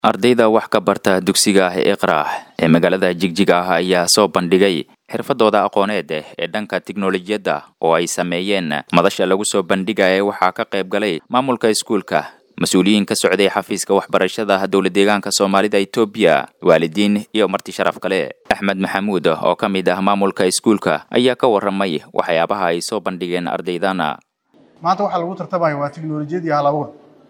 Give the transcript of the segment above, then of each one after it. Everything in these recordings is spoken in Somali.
ardayda wax ka barta dugsiga iqra ee magaalada jigjiga ah ayaa soo bandhigay xirfadooda aqooneed ee dhanka tiknolojiyadda oo ay sameeyeen madasha lagu soo bandhigaya waxaa ka qayb galay maamulka iskuulka mas-uuliyiin ka socday xafiiska waxbarashada dowla deegaanka soomaalida etoobiya waalidiin iyo marti sharaf kale axmed maxamuud oo ka mid ah maamulka iskuulka ayaa ka warramay waxyaabaha ay soo bandhigeen ardaydana maanta waxaa lagu tartamaya waa tiknolojiyad iyo halabuur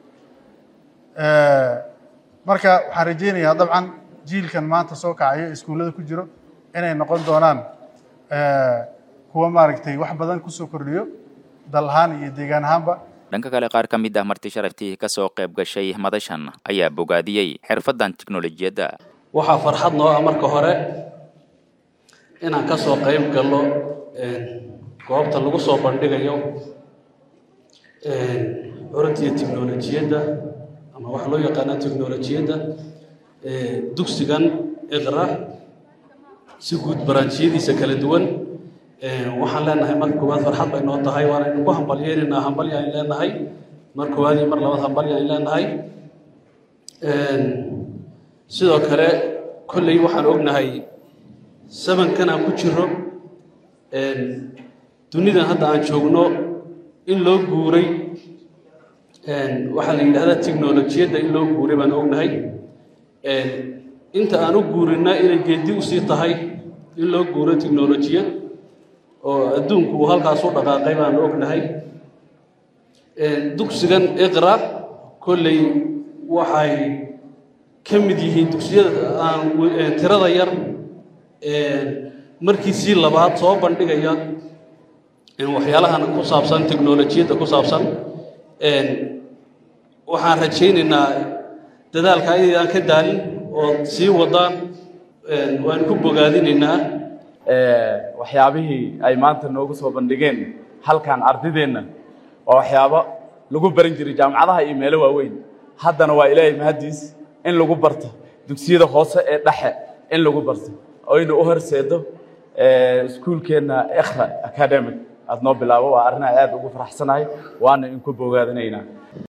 marka waxaan rajaynayaa dabcan jiilkan maanta soo kacayo iskuullada ku jiro inay noqon doonaan kuwa maaragtay wax badan kusoo kordhiyo dal ahaan iyo deegaan ahaanba dhanka kale qaar ka mid ah marti sharaftii ka soo qayb gashay madashan ayaa bogaadiyey xirfaddan tiknolojiyadda waxaa farxad noo ah marka hore inaan ka soo qayb galno goobta lagu soo bandhigayo orantiya tiknolojiyadda ama waxa loo yaqaana tiknolojiyadda dugsigan iqra si guud baraanjiyadiisa kala duwan waxaan leenahay marka koowaad farxad bay noo tahay waanaynu ku hambalyeynayna hambalya ayn leenahay mar koowaad iyo mar labaad hambalya ayn leenahay sidoo kale kolley waxaan ognahay sabankan aan ku jiro dunidan hadda aan joogno in loo guuray waxaa la yidhahdaa tiknolojiyadda in loo guuray baan ognahay inta aan u guurinna inay geedi usii tahay in loo guuro tiknolojiyad oo adduunku uu halkaas u dhaqaaqay baan ognahay dugsigan iqra kolley waxay ka mid yihiin dugsiyada aan tirada yar markiisii labaad soo bandhigaya waxyaalahan ku saabsan tiknolojiyadda ku saabsan waxaan rajaynaynaa dadaalka inaydan ka daalin oo sii wadaan waan ku bogaadinaynaa waxyaabihii ay maanta noogu soo bandhigeen halkan ardideenna waa waxyaabo lagu baran jiray jaamacadaha iyo meelo waaweyn haddana waa ilaahay mahaddiis in lagu barto dugsiyada hoose ee dhexe in lagu barto oyna u horseedo iskuulkeenna ikhra academic aad noo bilaabo waa arrin aad ugu faraxsanahay waana inku bogaadinaynaa